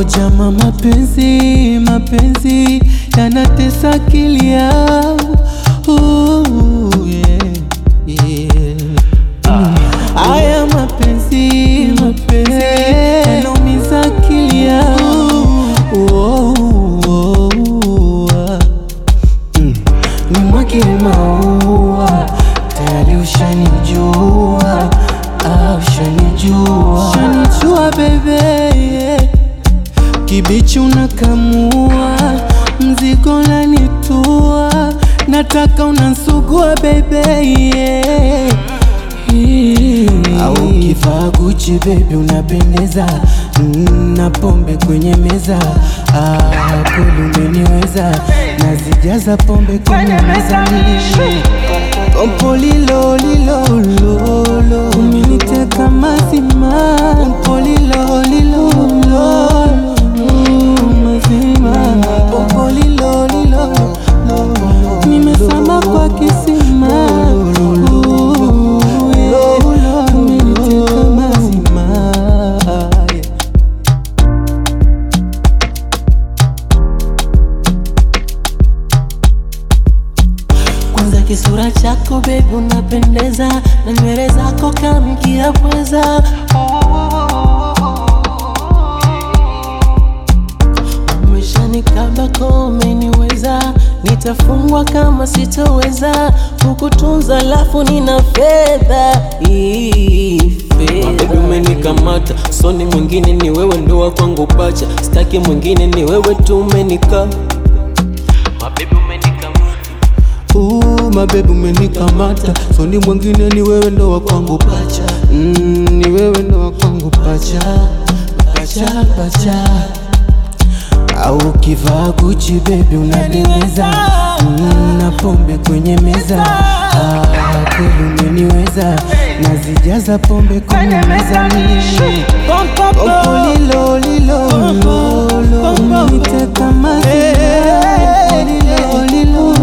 Jama, mapenzi mapenzi yanatesa akili yangu Ooh, yeah, yeah. Mm. Haya mapenzi mapenzi yanaumiza akili yangu Oh, oh, oh, ah. Mm. Nimwage maua tayari ushanijua, ah, ushanijua, ushanijua bebe yeah. Kibichi unakamua, mzigo nanitua, nataka unansugua bebe yeah. Au kivaa Gucci baby unapendeza mm, na pombe kwenye meza ah, kweli umeniweza nazijaza pombe kwenye meza mimi Pompo lilo lilo lolo umeniteka mazima Pompo lilo lilo lolo mazima Pompo lilo lilo lolo nimesama kwa kisima Ooh, yeah. umeniteka mazima yeah. Kwanza kisura chako baby unapendeza na nywele zako kamkia pweza Umeshanikaba umeniweza, nitafungwa kama sitoweza kukutunza, alafu nina fedha Ii, Baby fedha umenikamata, soni mwingine ni wewe, ndo wa kwangu pacha, staki mwingine ni wewe tu umenika Mabebi umenikamata Uh, mabebi umenikamata, soni mwingine ni wewe ndo wa kwangu pacha mm, ni wewe ndo wa kwangu pacha pacha pacha au kivaa Gucci baby unapendeza mm, na pombe kwenye meza ah, kweli umeniweza nazijaza pombe kwenye meza mimi Pompo lilo lilo lolo umeniteka mazima Pompo lilo lilo